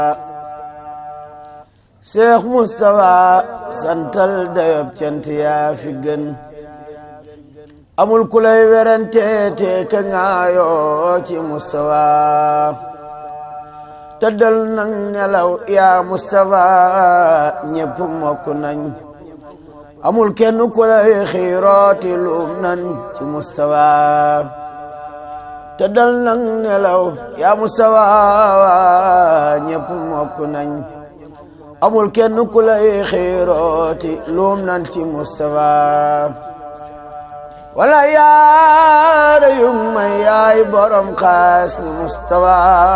Cheikh Moustapha santal dayob cant yaa fi gën amul ku lay werante te ka ngaayoo ci Moustapha tëddal nang nelaw yaa Moustapha ñépp mokk nañ amul kenn ku lay xiirooti luum nan ci Moustapha tëddal nang nelaw yaa Moustapha ñépp mokk nañ amul kenn ku lay xiirooti luum nan ci Moustapha wala yaara yu may yaay borom xaas ni Moustapha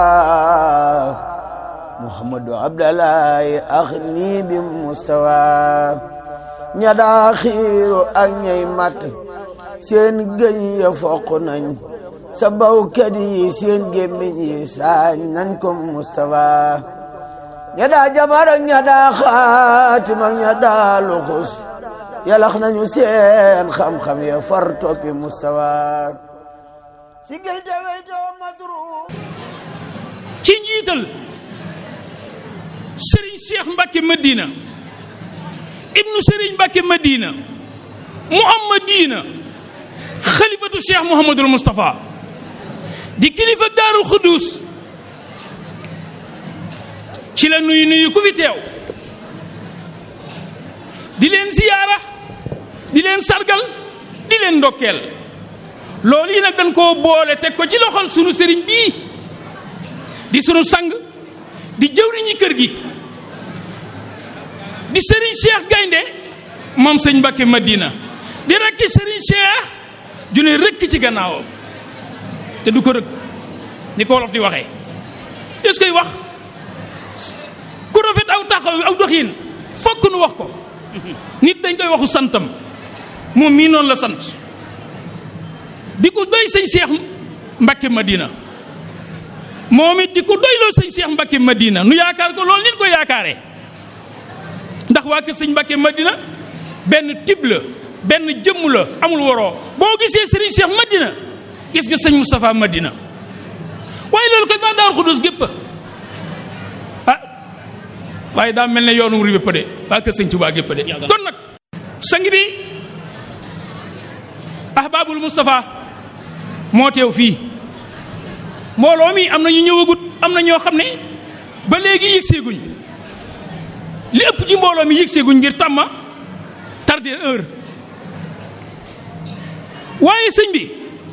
Muhammadu Abdallahi ax nii bi Moustapha ña daa xiiru ak ñay mat seen gëñ ya foq nañ sa bawkat yi seen gémmiñ yi saañ nañ ko Moustapha ña daa jabar ak ña daa xaatim ak ña daa luxus yalax nañu seen xam-xam ya far toppi Moustapha si gël te weytoo madru ci njiital Serigne Cheikh Mbacke Medina ibnu Serigne Mbacke Medina Muhammadina xalifatu Cheikh Mouhamadul Moustapha di kilifa Daarul Xuddus ci la nuyu nuyu ku fi teew di leen ziyaara di leen sargal di leen ndokkeel loolu yi nag dañ koo boole teg ko ci loxol sunu sëriñ bii di sunu sang di jëwriñi kër gi di sëriñ Cheikh Gaynde moom sëñ Mbacke Madina di rekki sëriñ Cheikh ju ne rëkk ci gannaawam te du ko rëkk ni ko wolof di waxee est-ce que wax ku rafet aw taxaw aw doxin fokk nu wax ko nit dañ koy waxu santam moom mii noonu la sant di ko doy sëñ Cheikh Mbacke Madina moom it di ko doyloo sëñ Cheikh Mbacke Madina nu yaakaar ko loolu nit ko yaakaare ndax waa kër sëñ Mbacke Madina benn tib la benn jëmm la amul waroo boo gisee sëriñ Cheikh Madina gis nga sëñ Moustapha Madina waaye loolu kat waa Daaru Xudus gépp ah waaye daa mel ne yoonu ri bépp de waa kër sëñ Touba gépp de kon nag sang bi ahbabul Moustapha moo teew fii mbooloo mi am na ñu ñëwagut am na ñoo xam ne ba léegi yëgseeguñ li ëpp ci mbooloo mi yëgseeguñ ngir tàmma tardé heure waaye sëñ bi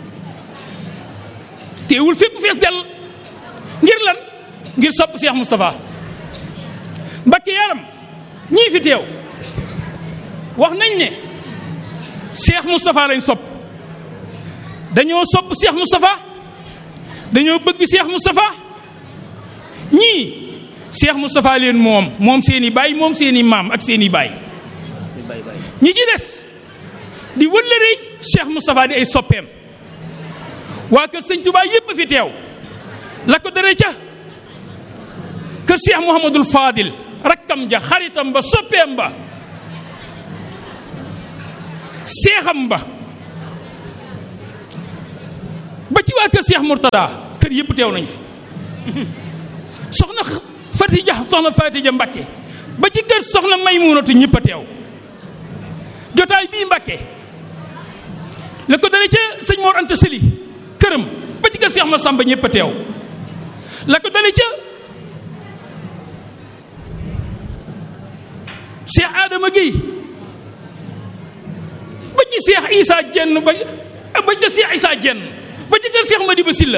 teewul fépp fees dell ngir lan ngir sopp Cheikh Moustapha Mbakke yaram ñii fi teew wax nañ ne Cheikh Moustapha lañ sopp dañoo sopp Cheikh Moustapha dañoo bëgg Cheikh Moustapha ñii Cheikh Moustapha leen moom moom seeni baay moom seeni maam ak seeni baay ñi ci des di wëllërey Cheikh Moustapha di ay soppeem waa kër sëñ Touba yépp fi teew la ko dare ca kër Cheikh Mouhamadul Fadil rakkam ja xaritam ba soppeem ba seexam ba ba ci waa kër Cheikh Mourtada kër yëpp teew nañ fi soxna Fatija soxna Fatija Mbakke ba ci kër soxna Maymunatu ñëpp a teew jotaay bii Mbakke la ko dale ca sëñ Mor Anta Sëli këram ba ci kër Cheikh Massamba ñëpp a teew la ko dale ca Cheikh Adama Guèye ba ci Cheikh Issa Jenn ba ba ci Cheikh Issa Jenn ba ci kër Cheikh Madiba Silla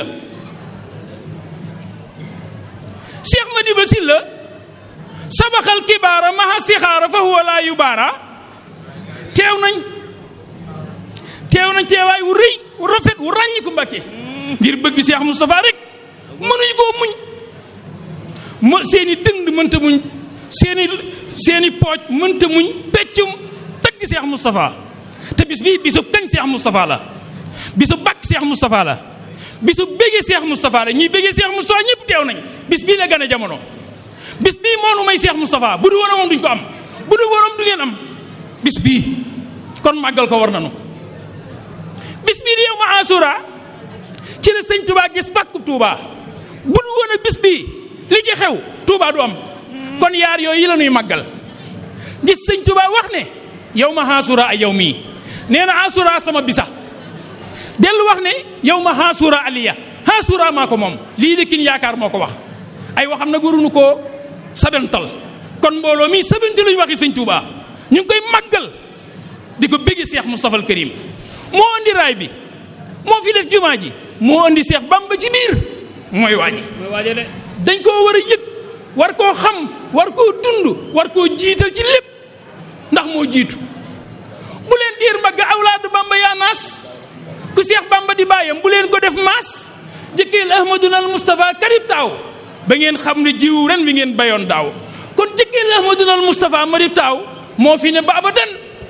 Cheikh Madiba Silla sabaxal kibaara maha sixaara fa huwa laa yubaara teew nañ teew nañ teewaay wu rëy wu rafet wu ràññi ku Mbàkke ngir bëgg Cheikh Moustapha rek mënuñ koo muñ mo seeni dënd mënta muñ seeni seeni pooj mënta muñ peccum tëgg Cheikh Moustapha te bis bii bisu kañ Cheikh Moustapha la bisu bakk Cheikh Moustapha la bisu béggee Cheikh Moustapha la ñuy béggee Cheikh Moustapha ñëpp teew nañ bis bii la gën a jamono bis bii moo nu may Cheikh Moustapha bu du war a moom duñ ko am bu du waroom du ngeen am bis bii kon màggal ko war nanu bis bii di yow ma asura ci la sëñ Touba gis pàkku Touba bu du woon a bis bii li ci xew Touba du am kon yaar yooyu la ñuy màggal gis sëñ Touba wax ne yow ma xaasura ay yow mii nee na asura sama bisa dellu wax ne yow ma xaasura aliya xaasura maa ko moom lii de kin yaakaar moo ko wax ay waxam nag waruñu koo sabantal kon mbooloo mii sabanti luñu waxi sëñ Touba ñu ngi koy màggal di ko bëggi Seex Mustafa al Karim moo andi raay bi moo fi def jumaa ji moo andi Seex Bamba ci biir mooy waaji mooy waaje de dañ koo war a yëg war koo xam war koo dund war koo jiital ci lépp ndax moo jiitu bu leen diir mbagg awlaadu Bamba yaa naas ku Seex Bamba di bàyyam bu leen ko def maas jëkkeel Ahmaduna al Mustafa karib taaw ba ngeen xam ne jiw ren wi ngeen bayoon daaw kon jëkkeel Ahmaduna al Mustafa marib taaw moo fi ne ba abadan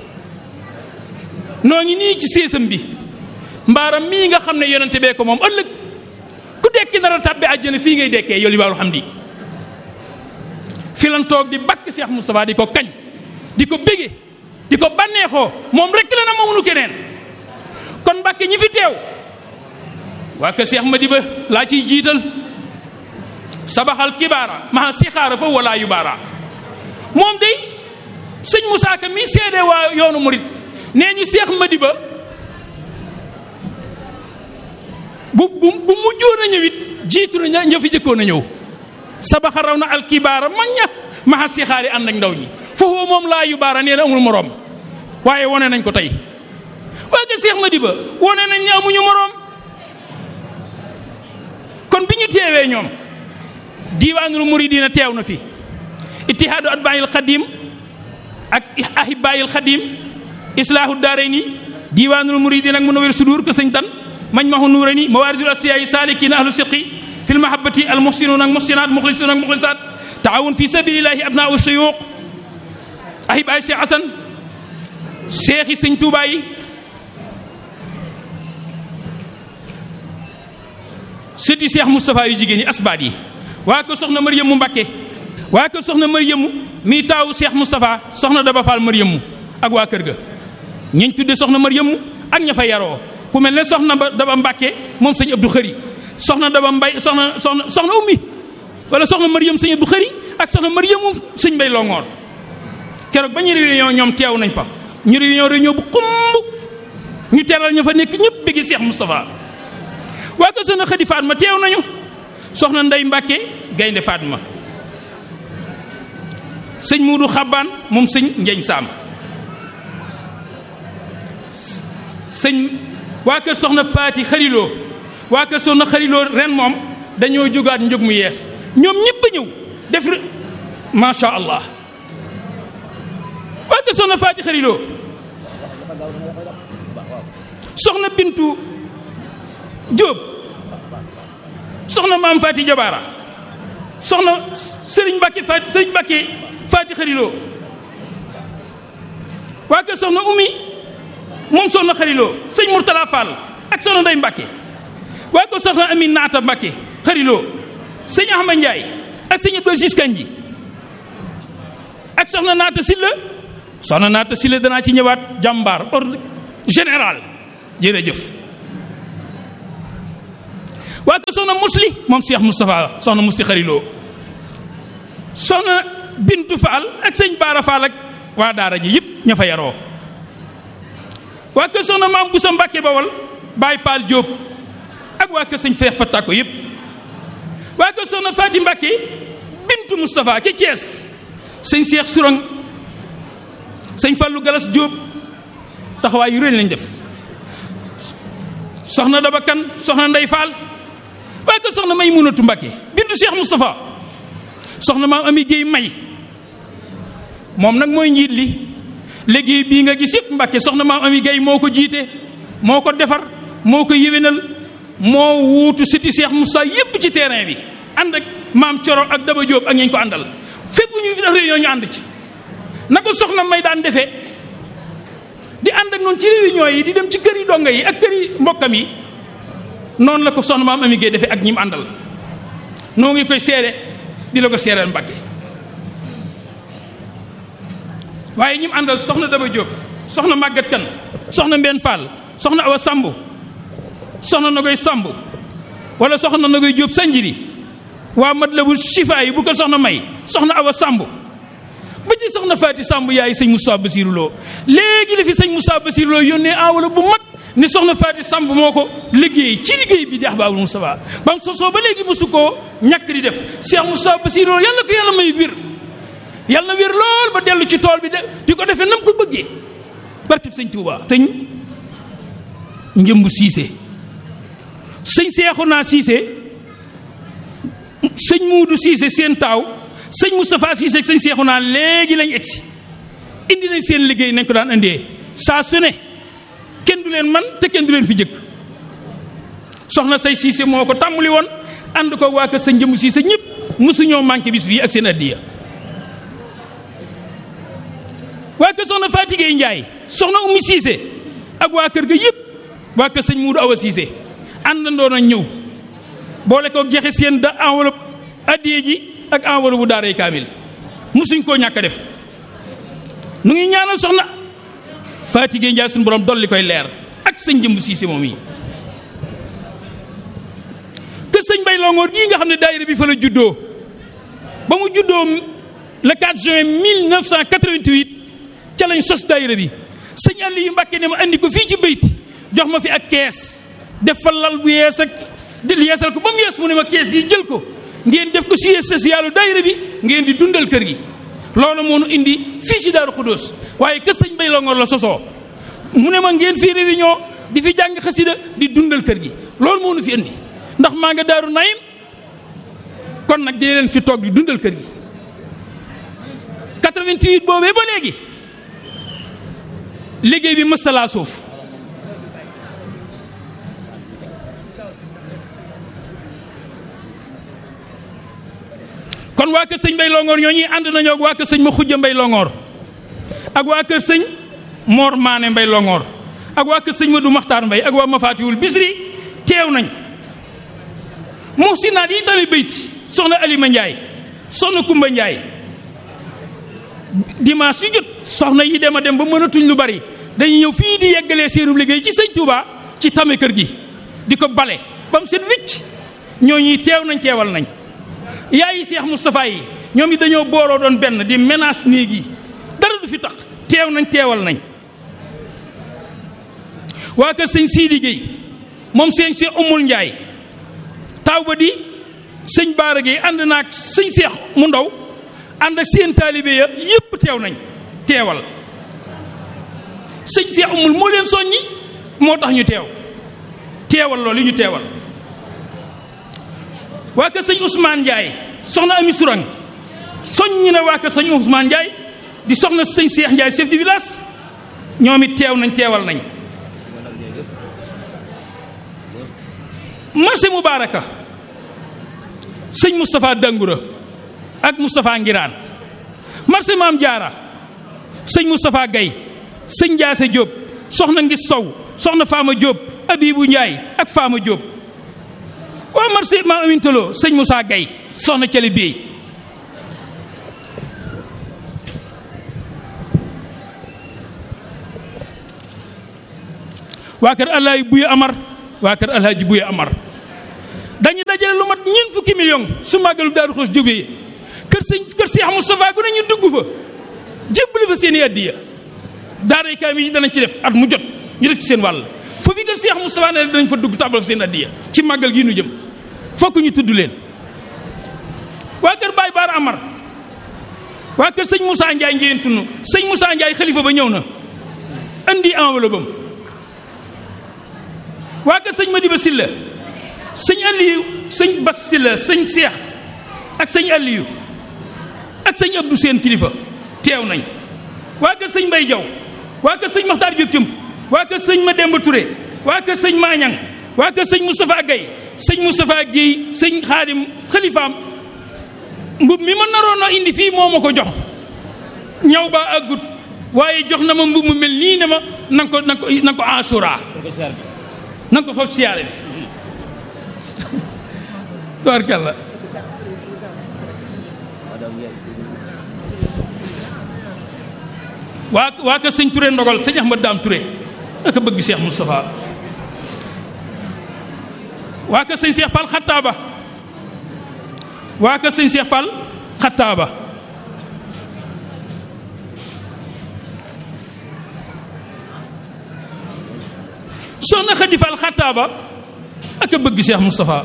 noo ngi nii ci séesam bi mbaaram mii nga xam ne yonente bee ko moom ëllëg ku dekki nar a tàbbi àjjana fii ngay dekkee yow li baalu xam di fi lan toog di bakk Cheikh Moustapha di ko kañ di ko bége di ko bànneexoo moom rek la na mamunu keneen kon Mbàkke ñi fi teew waa kër Cheikh Madiba laa ciy jiital sabaxal kibaara maa sixaara fa wala yu baara moom day sëñ Moussa Ka mi seede waa yoonu murit nee ñu Cheikh Madiba bu bu bu mujjoon a ñëwit jiitu na ña fi jëkkoon a ñëw sabaxa raw na alkibaara mag ña maxa sixaari ànd ak ndaw ñi foofu moom laa yu baara nee na amul moroom waaye wone nañ ko tey waaye que Cheikh Madiba wone nañ ne amuñu moroom kon bi ñu teewee ñoom diiwaanul muridiina teew na fi ittihaadu atbaayil xadim ak ahibaayil xadim islaahu daarayni diiwaanul muridiina ak munawwir sudur ko sëñ dan mañ maxu nuurani mawaaridul asiyaayi saalikiina ahlu siqi fi lmahabati al muhsinuun ak muhsinaat muxlisuun ak muxlisaat taawun fi sabilillahi abnaau suyuuq ahibaay Cheikh Asan seexi sëñ Tuubaa yi sëti Cheikh Moustapha yu jigéen ñi asbaat yi waa ko soxna Mariyamu Mbakke waa ko soxna Mariyamu mii taawu Cheikh Moustapha soxna Daba Fall Mariyamu ak waa kër ga ñiñ tudde soxna Mariyamu ak ña fa yaroo ku mel ne soxna Daba Mbakke moom sëñ Abdou Xëri soxna Daba Mbay soxna soxna soxna ummi wala soxna Mariam sëñ Abdou Xëri ak soxna Mariamu sëñ Mbay Longoor keroog ba ñu réunion ñoom teew nañ fa ñu réunion réunion bu xumb ñu teelal ñu fa nekk ñëpp bëgg Cheikh Moustapha waa ko soxna Xadi Fatma teew nañu soxna Ndey Mbàkke gaynde Fatma sëñ Muudu Xabbaan moom sëñ Njeñ Saam sëñ waa kër soxna Faati Xariloo waa kër soxna Xariloo ren moom dañoo jógaat njëg mu yees ñoom ñëpp a ñëw def macha allah waa kër soxna Faati Xariloo soxna Bintu Jóob soxna maam Faati Jabaara soxna Sëriñ Mbàkke Faati Sëriñ Mbàkke Faati Xariloo waa kër soxna Umi moom soxna Xariloo sëñ Murtala Fall ak soxna Ndey Mbàkke waa ko soxna Amin Naata Mbàkke Xariloo sëñ Ahmad Njaay ak sëñ Abdou Aziz Kanji ak soxna Naata Silla soxna Naata Silla danaa ci ñëwaat jàmbaar ordre général jërëjëf waa ko soxna Musli moom Cheikh Moustapha soxna Musli Xariloo soxna Bintu Fall ak sëñ Baara Fall ak waa daara ji yëpp ña fa yaroo waa kër soxna maam Boussa Mbacke Bawal Baye Paal Diop ak waa kër sëñ Feex Fattako yëpp waa kër soxna Faati Mbacke bintu Moustapha ca Thiès sëñ Cheikh Sourang sëñ Fallou Galas Diop taxawaay yu réy lañ def soxna Daba Kan soxna Ndey Fall waa kër soxna May Munatu Mbacke bintu Cheikh Moustapha soxna maam Ami Guèye May moom nag mooy njiit li liggéey bii nga gis yëpp Mbàkke soxna maam Ami Gay moo ko jiite moo ko defar moo ko yéwénal moo wuutu siti Cheikh Moussa yëpp ci terrain bi ànd ak maam Coro ak Daba Diop ak ñañ ko àndal fépp ñu def réunion ñu ànd ci na ko soxna may daan defee di ànd ak noonu ci réunion yi di dem ci kër yi donga yi ak kër yi mbokkam yi noonu la ko soxna maam Ami Gay defee ak ñi mu àndal noo ngi koy seere di la ko seereel Mbàkke waaye ñi mu àndal soxna Daba Diop soxna Maguette Kan soxna Mbène Fall soxna Awa Samb soxna Nagoy Samb wala soxna Nagoy Diop Sanjiri waa mat la bu sifa yi bu ko soxna may soxna awa sàmb ba ci soxna faati sàmb yaay sëñ Moussa Basirou Lo léegi la fi sëñ Moussa Basirou Lo yónnee enveloppe bu mag ni soxna faati sàmb moo ko liggéey ci liggéey bi di ahbaabul Moustapha ba mu sosoo ba léegi mosu koo ñàkk di def Cheikh Moussa Basirou Lo yàlla ko yàlla may wér yàlla na wér lool ba dellu ci tool bi de di ko defee nam ko bëggee barkib sëñ Touba sëñ njëmb siise sëñ Seexuna siise sëñ Muudu siise seen taaw sëñ Moustapha siise ak sëñ Seexuna léegi lañ egsi indi nañ seen liggéey nañ ko daan indee saa su ne kenn du leen man te kenn du leen fi jëkk soxna say siise moo ko tàmbali woon ànd ko waa kër sëñ njëmb siise ñëpp mosuñoo manqué bis bii ak seen addiya waa kër soxna Fatigé Njaay soxna Ummi Siise ak waa kër ga yëpp waa kër sëñ Muudu Awa Siise àndandoo nañ ñëw boole ko joxe seen da enveloppe addiye ji ak enveloppe bu daaray kaamil musuñ koo ñàkk a def nu ngi ñaanal soxna Fatigé Njaay suñu borom dolli koy leer ak sëñ jëmb Siise moom yi kër sëñ Bay Longoor gii nga xam ne daayira bi fa la juddoo ba mu juddoo le 4 juin 1988 ca lañ sos daayira bi sëñ Aliou Mbàkke ne ma andi ko fii ci bayti jox ma fi ak kees def fa lal bu yees ak yeesal ko ba mu yees mu ne ma kees gi jël ko ngeen def ko siège social daayira bi ngeen di dundal kër gi loolu moo nu indi fii ci Daaru Xudóos waaye kër sëñ Bay Longoor la sosoo mu ne ma ngeen fii réunion di fi jàng xasida di dundal kër gi loolu moo nu fi indi ndax maa nga Daaru Naim kon nag dee leen fi toog di dundal kër gi 88 boobee ba léegi liggéey bi mëstalaa suuf kon waa kër sëñ Mbay Longoor ñoo ñuy ànd nañoo ak waa kër sëñ ma xujja Mbay Longoor ak waa kër sëñ Mor Maane Mbay Longoor ak waa kër sëñ Madu Maxtaar Mbay ak waa Mafaatiwul Bisri teew nañ muhsinaat yi tamit bayti soxna Alima Njaay soxna Kumba Njaay dimanche yu jot soxna yi dem a dem ba mënatuñ lu bari dañuy ñëw fii di yeggalee seenu liggéey ci sëñ Touba ci tame kër gi di ko bale ba mu set wicc ñooñuy teew nañ teewal nañ yaayi Seex Moustapha yi ñoom yi dañoo booloo doon benn di menace néeg yi dara du fi tax teew nañ teewal nañ waa kër sëñ Sidi Gueye moom sëñ Seex Umul Njaay taw ba di sëñ Baara Gueye ànd naag sëñ Seex mu ndaw ànd ak seen taalibe ya yépp teew nañ teewal sëñ Seex Umul moo leen soññi moo tax ñu teew teewal loolu ñu teewal waa kër sëñ Ousmane Ndiaye soxna Ami Sourang soññi na waa kër sëñ Ousmane Ndiaye di soxna sëñ Cheikh Ndiaye chef de village ñoom it teew nañ teewal nañ marché Mubaraka sëñ Moustapha Dangoura ak Moustapha Ngiraan marché Maam Jaara sëñ Moustapha Gaye sëñ Ndiasse Diop soxna Ngis Sow soxna Fama Diop Abibou Ndiaye ak Fama Diop waa marché Maam Amintaloo sëñ Moussa Gaye soxna Cali Biey waa kër Alaaji Buya Amar waa kër Alaaji Buya Amar dañu dajale lu mat ñeent fukki million su màggalu Daaru Xudoos jógee kër sëñ kër Seex Mustafaa gu ne ñu dugg fa jébbali fa seen i addiya daaray kaamil yi danañ ci def at mu jot ñu def ci seen wàll foofu kër Seex Mustafaa ne danañ fa dugg tàbbal fa seen addiya ci màggal gi nu jëm fokk ñu tudd leen waa kër Baay Baar Amar waa kër sëñ Moussa Ndiaye ngeen tunu sëñ Moussa Ndiaye xalifa ba ñëw na andi enveloppe am waa kër sëñ Madiba Silla sëñ Aliou sëñ Bas Silla sëñ Seex ak sëñ Aliou ak sëñ Abdou seen kilifa teew nañ waa kër sëñ Mbay Jaw waa kër sëñ Maxtaar Jóob Cump waa kër sëñ Mademba Touré waa kër sëñ Maañang waa kër sëñ Moustapha Gaye sëñ Moustapha Guèye sëñ Xaadim xalifaam mbub mi ma naroon a indi fii moo ma ko jox ñaw ba àggut waaye jox na ma mbub mu mel nii ne ma nanga ko nanga ko nanga ko asura nanga ko foofu siyaare bi tubaarkàlla waa waa ka sëñ Touré ndogal sëñ Ahmad Daam Touré aka bëgg Cheikh Moustapha waa ka sëñ Cheikh Fall Xattaaba waa kër sëñ Cheikh Fall xattaaba soxna Xadi Fall xattaaba ak a bëgg Cheikh Moustapha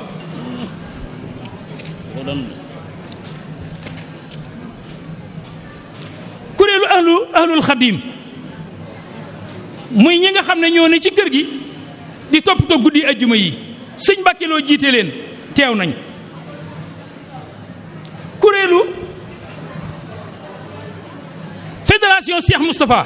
kuréelu ahlu ahlul xadim muy ñi nga xam ne ñoo ne ci kër gi di toppatoo guddi ajjuma yi sëñ Mbàkke loo jiite leen teew nañ kuréelu fédération Cheikh Moustapha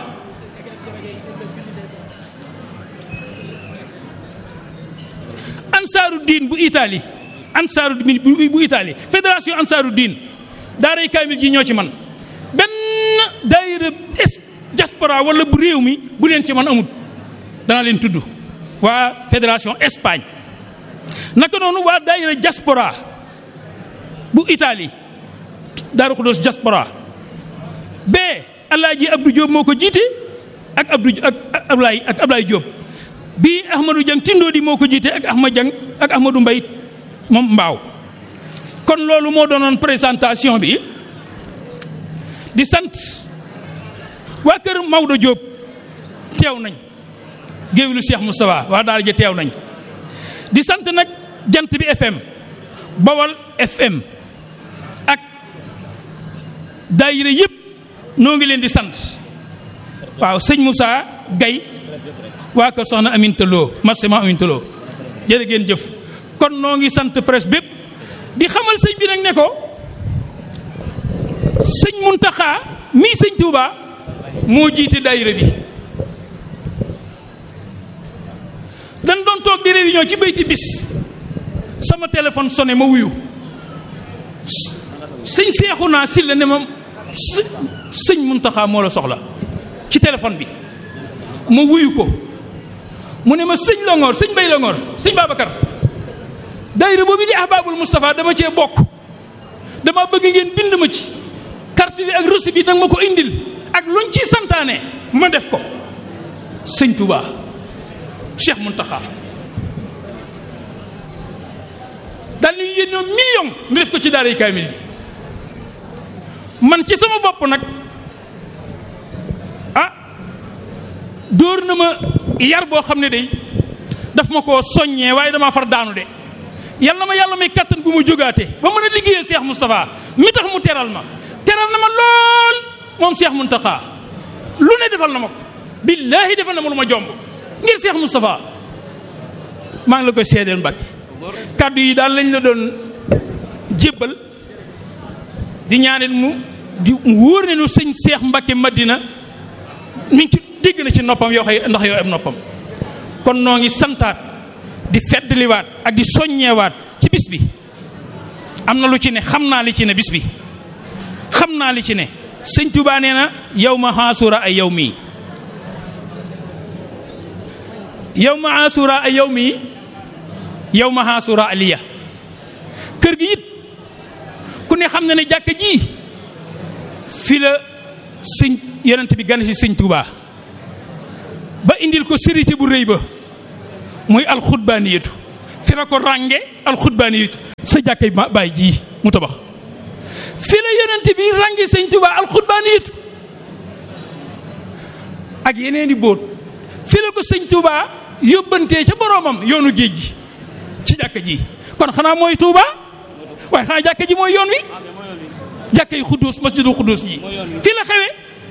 ansaaru diin bu Italie ansaaru diin bu Italie fédération ansaaru diin daaray kaamil ji ñoo ci man benn daayira diaspora wala bu réew mi bu leen ci man amut dana leen tudd waa fédération Espagne naka noonu waa daayira diaspora bu Italie Daaru Xudoos diaspora bee Alaaji Abdou Diop moo ko jiite ak Abdou ak Ablaye ak Ablaye Diop bii Ahmadou Diang Tindoodi moo ko jiite ak Ahmad Diang ak Ahmadou Mbay moom mbaaw kon loolu moo doonoon présentation bi di sant waa kër Maodo Diop teew nañ géewlu Cheikh Moustapha waa daara ja teew nañ di sant nag jant bi FM Bawal FM ak daayira yëpp noo ngi leen di sant waaw sëñ Moussa Gaye waa kër soxna Aminta Lo marsement Aminta Lo jërë ngeen jëf kon noo ngi sant presse bépp di xamal sëñ bi nag ne ko sëñ Muntaxa mii sëñ Touba moo jiite daayira bi dañ doon toog di réunion ci bayti bis sama téléphone sonné ma wuyu sëñ seexu naa si la ne ma sëñ Muntaxa moo la soxla ci téléphone bi ma wuyu ko mu ne ma sëñ Longoor sëñ Bay Longoor sëñ Babacar daayira boobu di ahbaabul Moustapha dama cee bokk dama bëgg ngeen bind ma ci carte bi ak reçu bi danga ma ko indil ak luñ ci santaane ma def ko sëñ Touba Cheikh Mountakha daal ñu yénnoo million ñu def ko ci daaray kaamil ji man ci sama bopp nag ah dóor na ma yar boo xam ne day daf ma koo soññee waaye damaa far daanu de yal na ma yàlla may kattan gu ma jógaate ba mën a liggéeyal Cheikh Moustapha mi tax mu teral ma teral na ma lool moom Cheikh Mountakha lu ne defal na ma ko billaahi defal na ma lu ma jomb ngir Cheikh Moustapha maa ngi la koy seedeel Mbàkke kàddu yi daal lañ la doon jébbal di ñaaneel mu di wóor ne nu sëñ Cheikh Mbàkke Madina mi ngi ci dégg na ci noppam yoo xëy ndax yoo am noppam kon noo ngi santaat di feddliwaat ak di soññeewaat ci bis bi am na lu ci ne xam naa li ci ne bis bi xam naa li ci ne sëñ Tuubaa nee na yow ma xaasura ay yow mii yow ma xaasura ay yow mii yow ma xaasura aliya kër gi it ku ne xam na ne jàkka ji fi la sëñ yonent bi gan si sëñ Tuubaa ba indil ko sérité bu rëy ba muy alxutbaaniyatu fi la ko rànge alxutbaaniyatu sa jàkkay baay ji mu tabax fi la yonent bi rànge sëñ Tuubaa alxutbaaniyatu ak yeneen i bóot fi la ko sëñ Tuubaa yóbbantee ca boroomam yoonu géej gi ci jàkka ji kon xanaa mooy Tuubaa waaye xanaa jàkka ji mooy yoon wi jàkka yi xudduus masjidul xudduus ji fi la xewe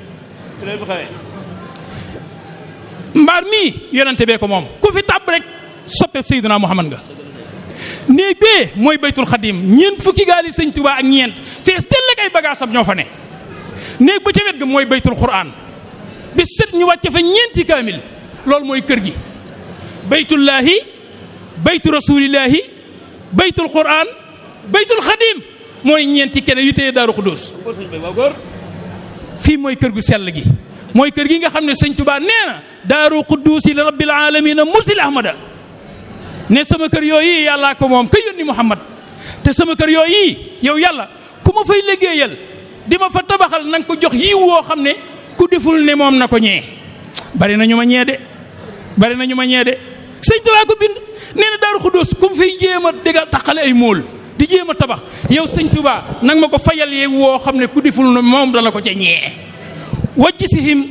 mbaar mii yonente bee ko moom ku fi tàbb rek soppe Seydina Muhammad nga néeg bee mooy baytul xadim ñeent fukki gaali sëñ Tuubaa ak ñeent fees tell ak ay bagaasam ñoo fa ne néeg ba ca wet ga mooy baytul quraan bi set ñu wàcce fa ñeenti kaamil loolu mooy kër gi baytullaahi baytu rasuulillaahi baytul quraan baytul xadim mooy ñeenti kene yu téye daaru xudóos fii mooy kër gu sell gi mooy kër gi nga xam ne sëñ Tuubaa nee na daaru qudduusi li rabbil aalamiina mursil ahmada ne sama kër yooyu yàllaa ko moom ka yónni Muhammad te sama kër yooyu yow yàlla ku ma fay liggéeyal di ma fa tabaxal na nga ko jox yiw woo xam ne ku deful ne moom na ko ñee bari na ñu ma ñee de bari na ñu ma ñee de sëñ Tuubaa ko bind nee na daaru xudduus ku mu fay jéem a déggal taqale ay móol di di jéem a tabax yow sëñ Touba nag ma ko fayal yee woo xam ne ku deful na moom dana ko ca ñee wajj si him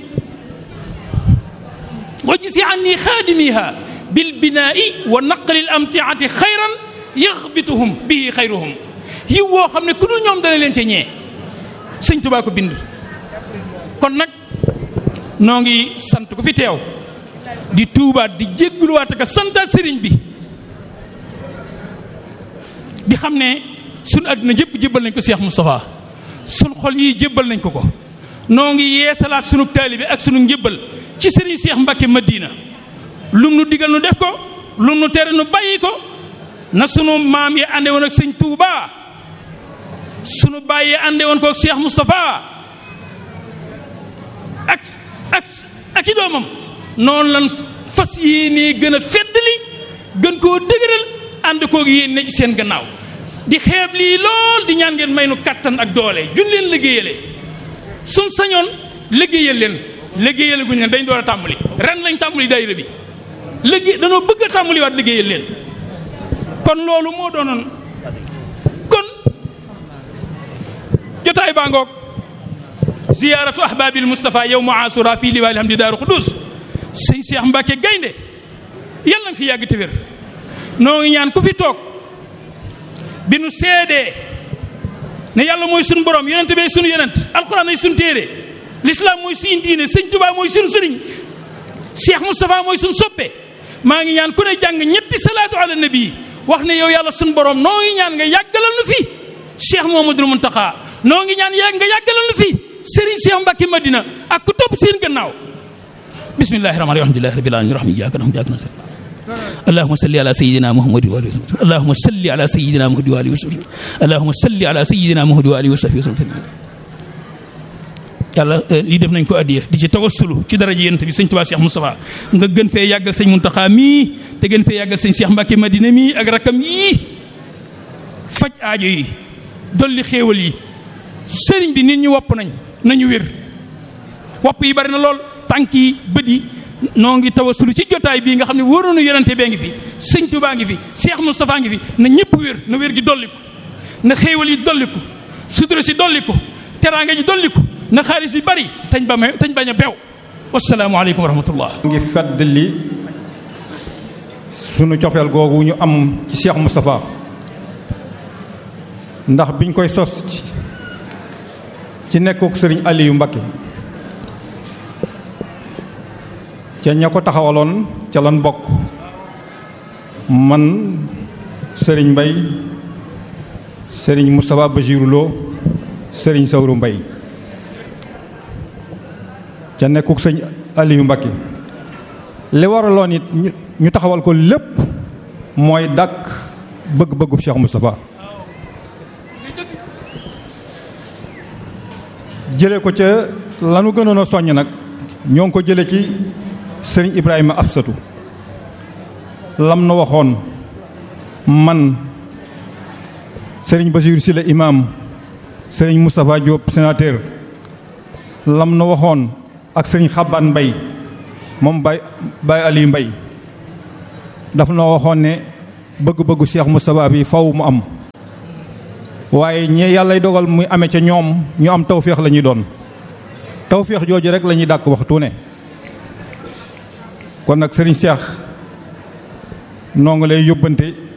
wajj si anni xaadimiha bil binaa'i wa naqlil amtiati xayran yaxbituhum bihi xayruhum yiw woo xam ne ku dul ñoom dana leen ca ñee sëñ Touba ko bind kon nag noo ngi sant ku fi teew di tuubaat di jégguluwaat ak santaat sëriñ bi di xam ne sunu àdduna jëpp jébbal nañ ko Cheikh Moustapha sunu xol yi jébbal nañ ko ko noo ngi yeesalaat sunu taalibe ak sunu njébbal ci sëriñ Cheikh Mbacke Madina lum nu digal nu def ko lum nu tere nu bàyyi ko na sunu maam yi ànde woon ak sëñ Touba sunu baay yi ànde woon ko ak Cheikh Moustapha ak ak ak i doomam noonu lan fas yéenee gën a feddali gën koo dëgëral ànd koog yéen ne ci seen gannaaw di xeeb lii lool di ñaan ngeen may nu kattan ak doole jun leen liggéeyale suñ sañoon liggéeyal leen liggéeyale guñ leen dañ door a tàmbali ren lañ tàmbali daayira bi liggéey danoo bëgg a tàmbali waat liggéeyal leen kon loolu moo doonoon kon jotaay baa ngoog ziyaaratu ahbaabil Moustapha yow mu asura fii liwaali hamdi daaru Xudus sëñ Cheikh Mbacke gaynde yàlla nga fi yàgg te wér noo ngi ñaan ku fi toog bi nu seedee ne yàlla mooy sunu borom yonent bee sunu yonent alxuraan ay sunu téere lislaam mooy suñu diine sëñ Tuubaa mooy sunu sëriñ Cheikh Moustapha mooy sunu soppe maa ngi ñaan ku ne jàng ñetti salaatu ala nabi wax ne yow yàlla sunu borom noo ngi ñaan nga yàggalal nu fi Cheikh Mouhamadoul Mountakha noo ngi ñaan yàgg nga yàggalal nu fi Serigne Cheikh Mbacke Madina ak ku topp seen gannaaw bismillahi rahmaani rahiim alhamdulillahi rabbil alamin rahmi iyyaka na'budu wa iyyaka nasta'in اللهم صل على سيدنا محمد وآله وصحبه اللهم صل على سيدنا محمد وآله وصحبه اللهم صل على سيدنا محمد وآله وصحبه وسلم yàlla lii def nañ ko addiya di ci tawassulu ci daraja yonent bi sëñ Tuubaa Cheikh Moustapha nga gën fee yàggal sëñ Muntaxa mii te gën fee yàggal sëñ Cheikh Mbacke Madina mii ak rakam yii faj aajo yi dolli xéewal yi sëriñ bi nit ñi wopp nañ nañu wér wopp yi bari na lool tànk yi bët yi noo ngi tawasulu ci jotaay bii nga xam ne wóoroonu yonente bee ngi fi sëñ Tuubaa ngi fi Cheikh Moustapha ngi fi na ñëpp wér na wér gi dolliku na xéewal yi dolliku sutura si dolliku teraanga ji dolliku na xaalis bi bari tañ ba tañ bañ a bew wasalaamu aleykum wa rahmatullah ngi fedd li sunu cofeel googu ñu am ci Cheikh Moustapha ndax biñ koy sos ci nekkuk sëriñ Aliou Mbacké ca ña ko taxawaloon ca lan bokk man sëriñ Mbay sëriñ Moustapha Bachirou Lo sëriñ Sawru Mbay ca nekkuk sëñ Aliou Mbacké li waraloon it ñu taxawal ko lépp mooy dàkk bëgg-bëggub Cheikh Moustapha jële ko ca lanu gënoon a soññ nag ñoo ngi ko jële ci sëriñ Ibrahima Afsatu lam na waxoon man sëriñ Basiir Sile imam sëriñ Moustapha Diop sénateur lam na waxoon ak sëriñ Xaban Mbay moom Baye Baye Aliou Mbay daf na waxoon ne bëgg-bëggu Cheikh Moustapha bi faw mu am waaye ñe yàllay dogal muy amee ca ñoom ñu am tawféex la ñuy doon tawféex jooju rek la ñuy dàkk waxtu ne kon nag sëriñ Cheikh noo ngi lay yóbbante